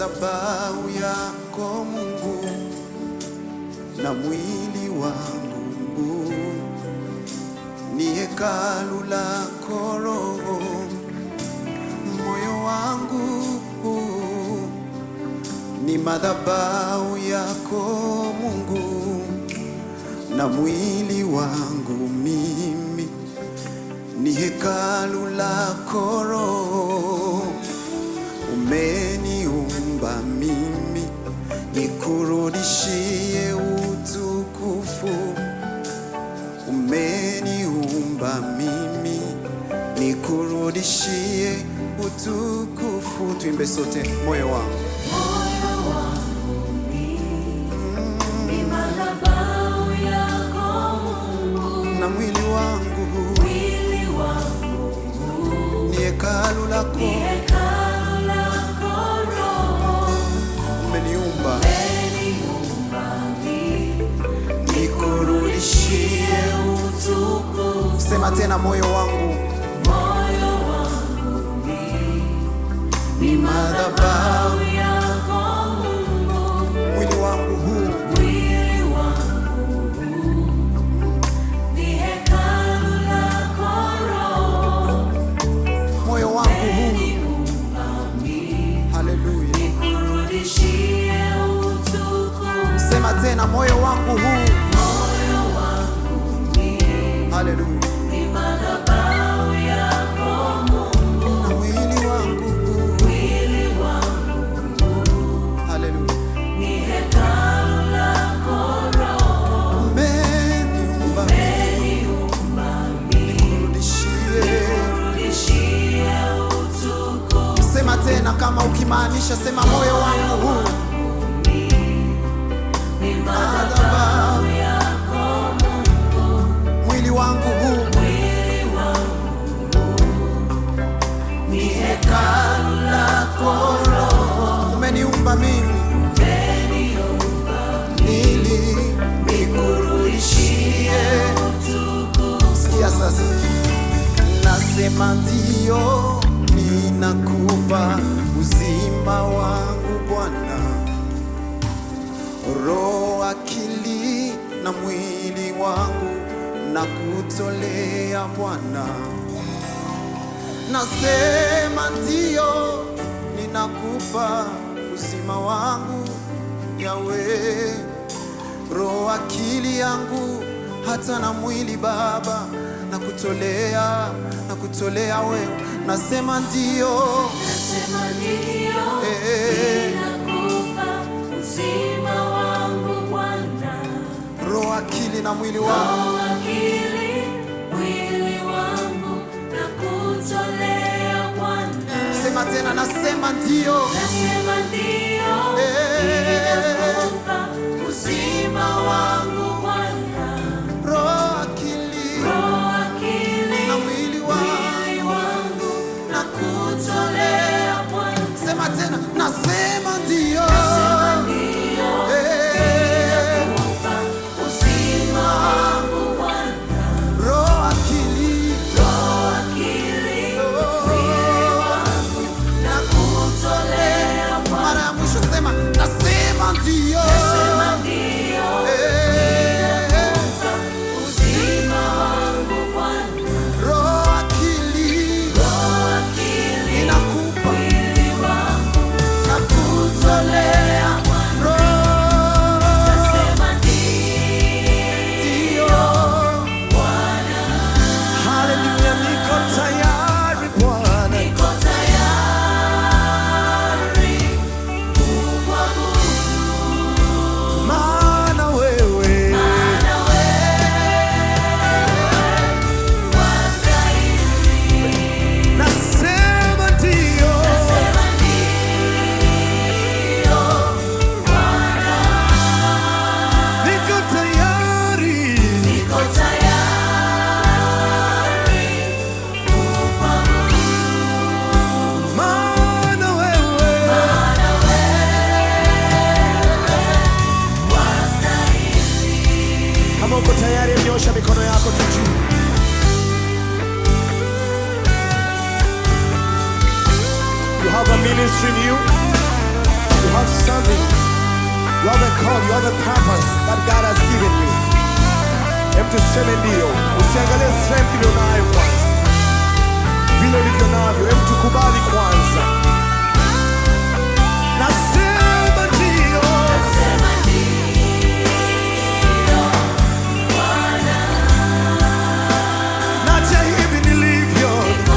madhabahu yako Mungu na mwili wangu ni hekalu lako Roho, moyo wangu ni madhabahu yako Mungu na mwili wangu mimi ni hekalu lako Roho, umeniumba mimi nikurudishie utukufu, umeniumba mimi nikurudishie utukufu. Tuimbe sote, moyo wangu Moyo wangu ni madhabahu yako Mungu, na mwili wangu mwili wangu ni hekalu lako, ni hekalu lako Roho, umeniumba umeniumba mimi nikurudishie utukufu. Sema tena, moyo wangu Moyo wangu ni madhabahu, madhabahu yako Mungu, mwili wangu huu mwili wangu ni hekalu lako Roho, moyo wangu huu, umeniumba mimi haleluya. nikurudishie utukufu. Sema tena, moyo wangu huu, Moyo wangu haleluya. ni madhabahu yako Mungu, Na mwili wangu huu, mwili wangu haleluya. ni hekalu lako Roho, Umeniumba umeniumba mimi nikurudishie. nikurudishie utukufu. Sema tena kama ukimaanisha, sema moyo wangu huu, Ni madhabahu yako Mungu, mwili wangu huu, mwili wangu ni hekalu lako Roho, umeniumba mimi umeniumba ili nikurudishie. utukufu. Sikia sasa, nasema ndio, ninakupa uzima wangu Bwana, roho, akili na mwili wangu na kutolea Bwana. Nasema ndio, ninakupa uzima wangu Yawe, roho, akili yangu hata na mwili Baba, na kutolea na kutolea wewe. Nasema ndio, Nasema ndio, Eh. ninakupa uzima wangu Bwana, roho, akili na mwili wangu. roho, akili, mwili wangu na kutolea Bwana. Sema tena, nasema ndio, Nasema ndio, Eh. ninakupa uzima wangu Bwana, roho, akili roho, akili, na mwili wangu. mwili wangu na kutolea Bwana. Sema tena, nasema ndio, Nasema ndio, Eh. ninakupa uzima wangu Bwana, roho, akili roho, akili, mwili wangu na kutolea Bwana. mara ya mwisho sema, nasema ndio, Nasema ndio, Eh. uzima wangu Bwana, roho, akili roho, akili, inakupa mwili wangu na kutolea roho, nasema ndio. Haleluya, niko tayari Bwana, niko tayari kukuabudu, maana wewe maana wewe wastahili. nasema ndio, Nasema ndio, Bwana, niko tayari niko tayari kukuabudu, maana wewe maana wewe wastahili. Kama uko tayari, nyosha mikono yako tu juu. You have a ministry in you. have something, you have a call, you have a purpose that God has given you. Hem tuseme ndio, usiangalie strength ulionayo kwanza, vile ulivyo navyo, hem tukubali kwanza. Nasema ndio, Nasema ndio, Bwana, naja hivi nilivyo, niko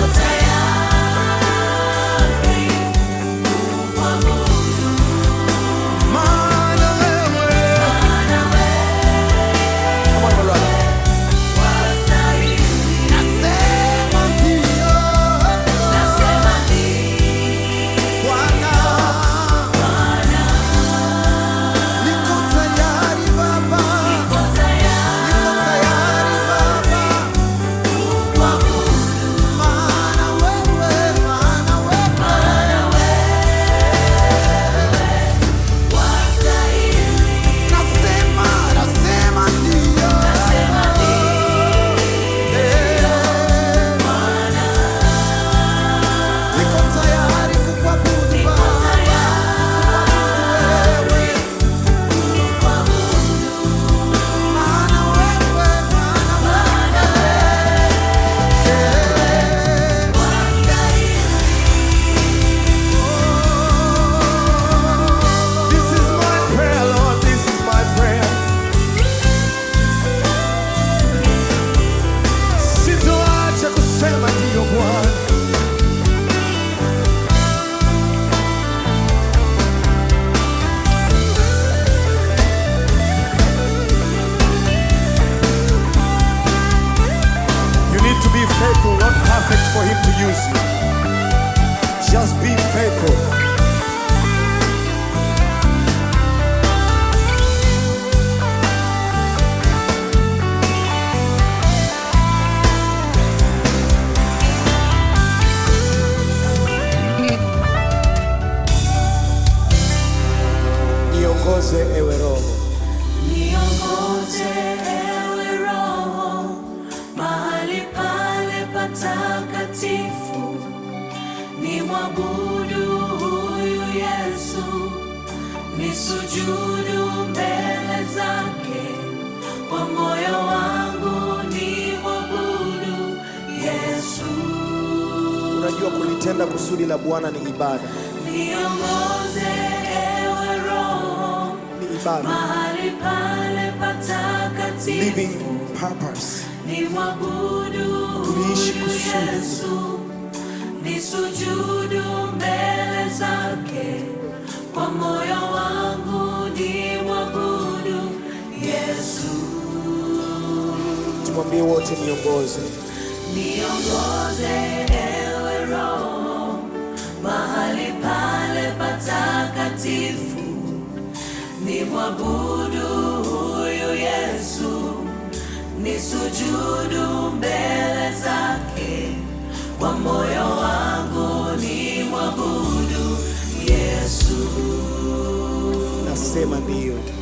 tayari kukuabudu, maana wewe maana wewe Come on, my brother. wastahili. Nasema ndio, Nasema ndio, Bwana, Bwana, niko tayari Baba, niko niko tayari tayari Baba. kukuabudu, Maana wewe, maana wewe, maana wewe wastahili. nasema, nasema ndio. Nasema ndio, Eh, Bwana, niko tayari kukuabudu niko Baba, tayari wewe. kukuabudu, Maana wewe, maana maana wewe, wastahili. This is my prayer, Lord, this is my prayer. Sitoacha kusema ndio Bwana. You need to be faithful, not perfect for Him to use you. Just be faithful. Niongoze ewe Roho, Niongoze ewe Roho mahali pale patakatifu, ni mwabudu huyu Yesu, ni sujudu mbele zake, kwa moyo wangu ni mwabudu Yesu. unajua kulitenda kusudi la Bwana ni ibada, Niongoze ewe Roho ni ibada, mahali pale patakatifu living purpose. ni mwabudu Tuliishi huyu kusudi. Yesu, ni sujudu mbele zake, kwa moyo wangu ni mwabudu Yesu. Tumwambie wote, niongoze Niongoze ewe Roho mahali pale patakatifu, ni mwabudu huyu Yesu, ni sujudu mbele zake, kwa moyo wangu ni mwabudu Yesu. nasema ndio.